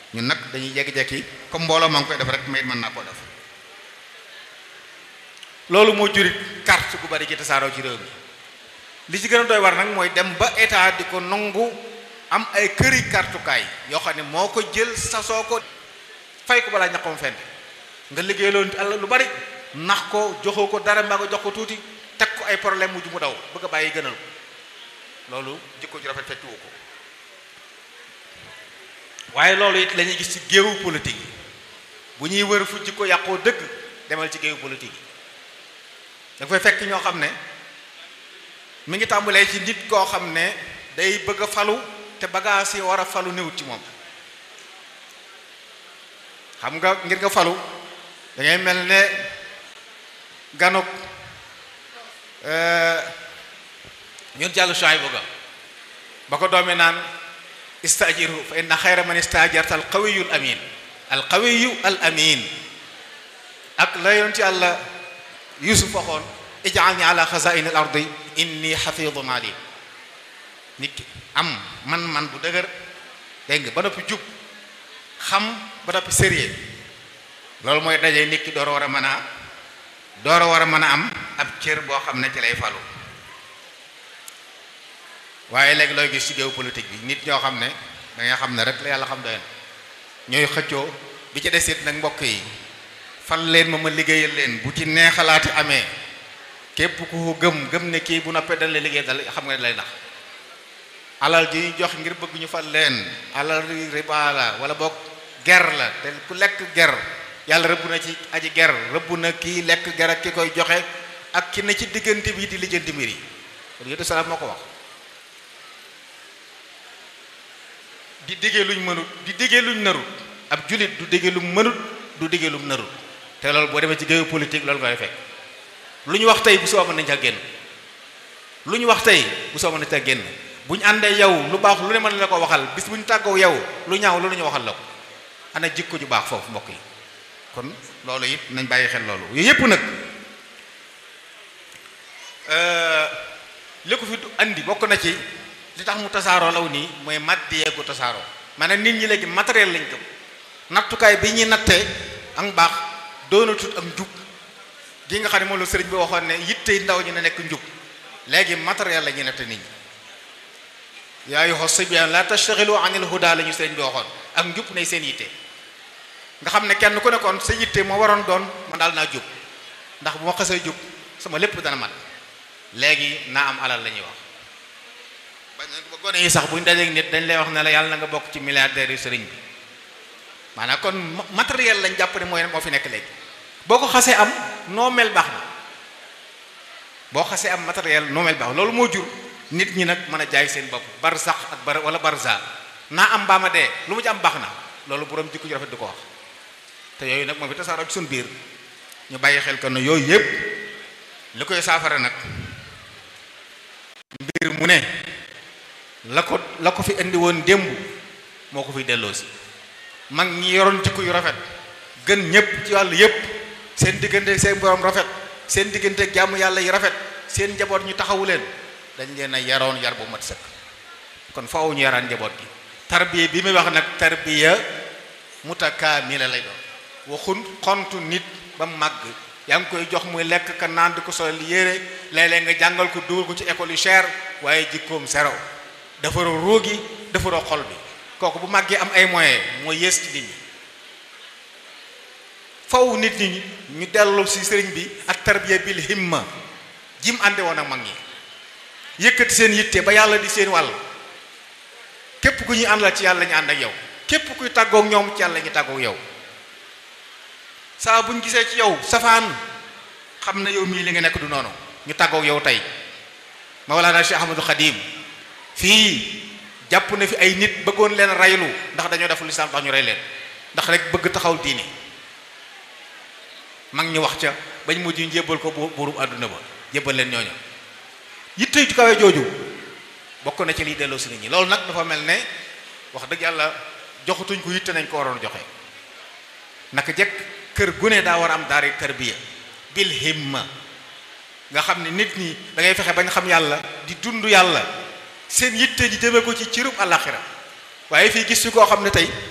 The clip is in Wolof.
ñun nag dañuy jekki-jekki comme mbooloo maa ngi koy def rek may mën naa koo def loolu moo jurit carte gu bari ci tasaaroo ci réew mi li ci gën a doy war nag mooy dem ba état di ko nangu am ay këri kartukaay yoo xam ne moo ko jël sasoo ko fay ko balaa ñaqoom fenn nga liggéey loolu àll lu bari nax ko joxoo ko dara mbaa nga jox ko tuuti teg ko ay problème mujj mu daw bëgg a bàyyi gënal ko loolu jikko ju rafet fekkiwu ko waaye loolu it la ñuy gis ci géewu politique yi bu ñuy wër fu jikko yàqoo dëgg demal ci géewu politique yi da fay fekk ñoo xam ne mi ngi tàmbalee ci nit koo xam ne day bëgg a falu te bagaas yi war a falu néewut ci moom xam nga ngir nga falu da ngay mel ne ganuk ñun jàll choy bu ga ba ko doomi naan istajirhu fa inna xayra man istajarta al qawiyu al amin al qawiyu al amin ak la yonent yàlla yusuf waxoon ij'alni ala xazain al ardi inni xafidun alim nit ki am man man bu dëgër dégg nga ba noppi jub xam ba noppi sérieux loolu mooy dajee nit ki door a war a mën a door a war a mën a am ab cër boo xam ne ci lay falu waaye léegi looy gis ci géew politique bi nit ñoo xam ne da nga xam ne rek la yàlla xam doy na ñooy xëccoo bi ci desit nag mbokk yi fal leen ma ma liggéeyal leen bu ci neexalaati amee képp ku ko gëm gëm ne kii bu noppee dañ la liggéey dal xam nga ne lay nax alal ji ñu jox ngir bëgg ñu fal leen alal riba la wala boog ger la te ku lekk ger yàlla rëbb na ci aji ger rëbb na kii lekk ger ak ki koy joxe ak ki ne ci diggante bi di lijjanti mbir yi kon yétu salaam moo ko wax di diggee luñ mënut di diggee luñ narut ab julit du diggee lu mënut du diggee lu narut te loolu boo demee ci géewu politique loolu ngay fekk lu ñu wax tey bu soo mën nañ ca génn lu ñu wax tey bu soo mën nañ ca génn bu ñu àndee yow lu baax lu ne mën la ko waxal bis bu ñu tàggoo yow lu ñaaw lu ñu waxal la ko ana jikko ju baax foofu mbokk yi kon loolu it nañ bàyyi xel loolu yooyu yépp nag li ko fi andi bokk na ci li tax mu tasaaroo law nii mooy maddiyee gu tasaaroo maanaam nit ñi léegi matériel lañ gëm nattukaay bi ñuy nattee ak baax doonatut ak njub gi nga xam ne moom la sëriñ bi waxoon ne yitte ndaw ñu ne nekk njub léegi matériel la ñuy natte nit ñi yaa ayyuha sibyan la tashtaxilu anil huda la ñu sëriñ bi waxoon ak njub nay seen yitte nga xam ne kenn ku nekkoon sa yitte moo waroon doon man daal naa jub ndax bu ma xasee jub sama lépp dana mat léegi naa am alal la ñuy wax ba gone yi sax buñ dajeeg nit dañ lay wax ne la yàlla na nga bokk ci milliardaires yu sëriñ bi maanaam kon matériel lañ jàpp ne mooy moo fi nekk léegi boo ko xasee am noo mel baax na boo xasee am matériel noo mel baax loolu moo jur nit ñi nag mën a jaay seen bopp bar sax ak bar wala barza naa am baama dee lu mu ci am baax na loolu borom jikko ju rafet du ko wax te yooyu nag moo fi tasaaroo ci suñ biir ñu bàyyi xel ko ne yooyu yëpp li koy saafara nag mbir mu ne la ko la ko fi indi woon démb moo ko fi delloosi mag ñi yoroon jikko yu rafet gën ñëpp ci wàll yëpp seen diggante seen borom rafet seen diggante jàmm yàlla yi rafet seen njaboot ñu taxawu leen dañ leen a yaroon yar bu mat sëkk kon faaw ñu yaraan njaboot gi tarbiya bi muy wax nag tarbiya mutakaamila lay doon waxun xontu nit ba màgg yaa ngi koy jox muy lekk ka naan di ko sol yére léeg-léeg nga jàngal ko dugal ko ci école yu cher waaye jikkoom sero defaroo ruugi defaroo xol bi kooku bu màggee am ay moyens mooy yées ci nit ñi faw nit ñi ñu dellu ci sëriñ bi ak tarbiya bil himma jim ànde woon ak mag ñi yëkkati seen yitte ba yàlla di seen wàll képp ku ñuy àndal ci yàlla ñu ànd ak yow képp kuy tàggook ñoom ci yàlla ñu tàggook yow saa buñ gisee ci yow safaan xam na yow mii li nga nekk du noonu ñu tàggook yow tey Mawlana Cheikh Ahmadou Khadim fii jàpp na fi ay nit bëggoon leen raylu ndax dañoo def lislaam tax ñu rey leen ndax rek bëgg taxaw diine mag ñi wax ca bañ mujj ñu jébbal ko buurub àdduna ba jébbal leen ñooñu yitte ju kawe jooju bokk na ci liy delloo si nit ñi loolu nag dafa mel ne wax dëgg yàlla joxatuñ ko yitte nañ ko waroon joxe naka jekk kër gu ne daa war a am daari tarbiya bil himma nga xam ne nit ñi da ngay fexe bañ xam yàlla di dund yàlla seen yitte ji jëme ko ci cirub àllaaxira waaye fii gis fi koo xam ne tey